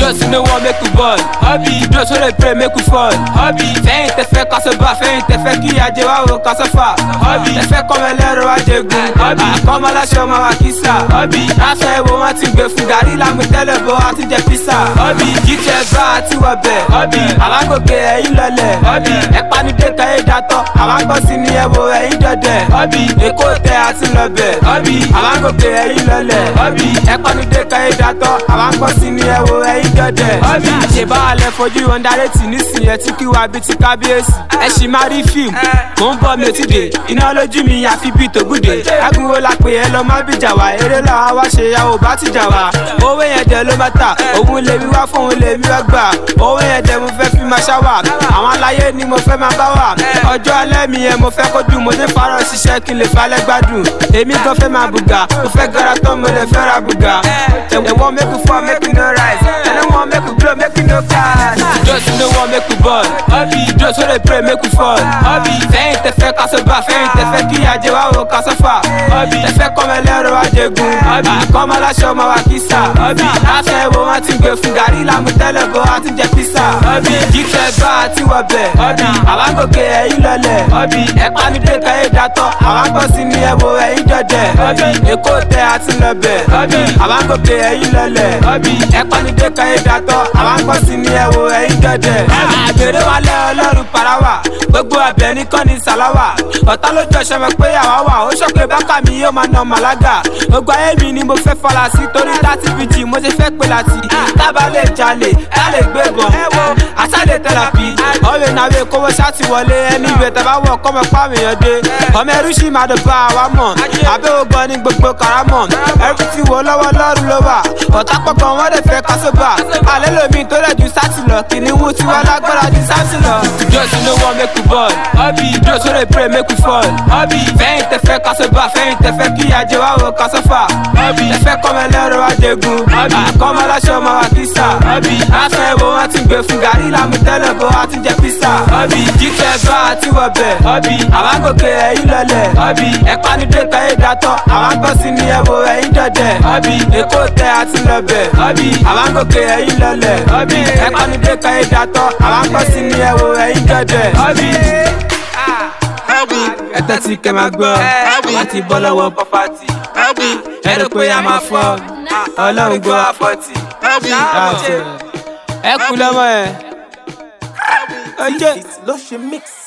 Just know what make you ball. Hobby, just wanna pray make you fall. Hobby, fẹ́yìn tẹ fẹ́ kásọ̀ bá fẹ́yìn tẹ fẹ́ kí ajé wa wo kásọ̀ fà. Hobby, tẹ fẹ́ kọ́mọ ẹlẹ́rọ ajégun. Hobby, àkọ́mọ aláṣọ ọmọ wa kìsà. Hobby, aṣọ ẹ̀wò wọn ti gbé fún gàrí lámú tẹ́lẹ̀ bọ́ àti jẹ písà. Hobby, jíjẹ bá àti wọbẹ̀. Hobby, àlágòkè ẹ̀yìn lọlẹ̀. Hobby, ẹ̀pánidé kẹ́yìn dátọ́. Àlágbọ́sí ni ẹ̀wò ẹ̀yìn dọ̀dẹ̀. Hobby, èkó tẹ àti lọbẹ̀. Hobby, àlágòkè ẹ̀yìn lọlẹ̀. Hobby, ẹ̀pánidé kẹ́yìn dátọ́. Àlágbọ́sí ni ẹ̀wò ẹ̀yìn dọ̀dẹ̀. Hobby, ṣèbá alẹ́ fojú ọ̀ndarẹ́tì nísìnyẹn tí kí wá bí ti kábíyèsí. ẹ ṣì máa rí fíìmù mò ń bọ̀ mi ò ti dé iná lójú mi àfi bíi tògùdè. agunwo la pè é lọ má bìjà wá eré làwa wá ṣe ya ò bá ti jà wá. owó yẹn dẹ̀ ló má tà òun lèmi wá fún òun lèmi wá gbà. owó yẹn dẹ̀ mo fẹ́ fi máa ṣáwà àwọn aláyé ni mo fẹ́ máa bá wà. ọjọ́ alẹ́ mi yẹn mo fẹ́ kó dùn mo ní farọ́ ṣiṣẹ́ kí n lè falẹ́ gbádùn. èmi gan fẹ́ máa bùgà mo fẹ́ gara tán mo lè fẹ́ ra bùgà. ẹ̀wọ̀n make you fall make you no rise ẹ̀wọ̀n make you blow make you no cash. just know what make you ball. hobby just wanna pray make you fall. hobby fẹ́yìn tẹ fẹ́ kásọ̀ bá fẹ́yìn tẹ fẹ́ kí ajé wa wo kásọ̀ fà. hobby tẹ fẹ́ kọ́mọ ẹlẹ́rọ ajégun. hobby àkọ́mọ aláṣọ ọmọ wa kìsà. hobby aṣọ ẹ̀wò wọn ti gbé fún gàrí lámú tẹ́lẹ̀ bọ́ àti jẹ písà. hobby jíjẹ bá àti wọbẹ̀. hobby àwágòkè ẹ̀yìn lọlẹ̀. hobby ẹ̀pánidé kẹ́yìn dátọ́. àwágbọ́sí ni ẹ̀wò ẹ̀yìn dọ̀dẹ̀. hobby èkó tẹ àti lọbẹ̀. hobby àwágòkè ẹ̀yìn lọlẹ̀. hobby ẹ̀pánidé kẹ́yìn dátọ́. àwágbọ́sí ni ẹ̀wò ẹ̀yìn dọ̀dẹ̀. àgbèrè wálé ọlọ́run parawa gbogbo abẹ ní kọ́ni sàláwà ọ̀tá lójú ọ̀ṣẹ́ mọ̀ pé àwa wà ó ṣọ́pẹ́ bákà mi yóò máa nà màlága gbogbo ayé mi ni mo fẹ́ fọlá sí torí láti fi jì mo ṣe fẹ́ pè láti tábà lè jalè tá lè gbé bọ̀ àṣàlẹ̀ tẹ̀lápì ọ̀rẹ́ nàwé kówó ṣáàtì wọlé ẹni ìwé tẹ̀ bá wọ̀ kọ́mọ pàmìyàn dé ọmọ ẹrú sì máa dọ̀ bá àwa mọ̀ àbẹ́ ògbọ́n ní gbogbo karamọ̀ ẹrú ti wò lọ́wọ́ lọ́rùn ló wà ọ̀tá pọ̀pọ̀ wọn lè fẹ́ kásóbà alẹ́ lomi tó rẹ̀ ju sátì lọ kìnìún tí wọ́n lágbára ju sátì lọ. just know what make you ball hobby just wanna pray make you fall hobby fẹ́yìn tẹ fẹ́ kásọ̀ bá fẹ́yìn tẹ fẹ́ kí ajé wa wo kásọ̀ fà hobby tẹ fẹ́ kọ́mọ ẹlẹ́rọ ajégun hobby àkọ́mọ aláṣọ ọmọ wa kìsà hobby aṣọ ẹ̀wò wọn ti gbé fún gàrí lámú tẹ́lẹ̀ bọ́ àti jẹ písà hobby jíjẹ bá àti wọbẹ̀ hobby àwágòkè ẹ̀yìn lọlẹ̀ hobby ẹ̀pánidé kẹ́yìn dátọ́ àwágbọ́sí ni ẹ̀wò ẹ̀yìn dọ̀dẹ̀ hobby èkó tẹ àti lọbẹ̀ hobby àwágòkè ẹ̀yìn lọlẹ̀ hobby ẹ̀pánidé kẹ́yìn dátọ́ àwágbọ́sí ni ẹ̀wò ẹ̀yìn dọ̀dẹ̀ hobby ẹtẹ tí kẹ máa gbọ́ láti bọ́ lọ́wọ́ pọ́pátì ẹ rò pé a máa fọ́ ọlọ́run gbọ́ àfọ́tì ẹ kú lọ́mọ ẹ. ló ṣe mix.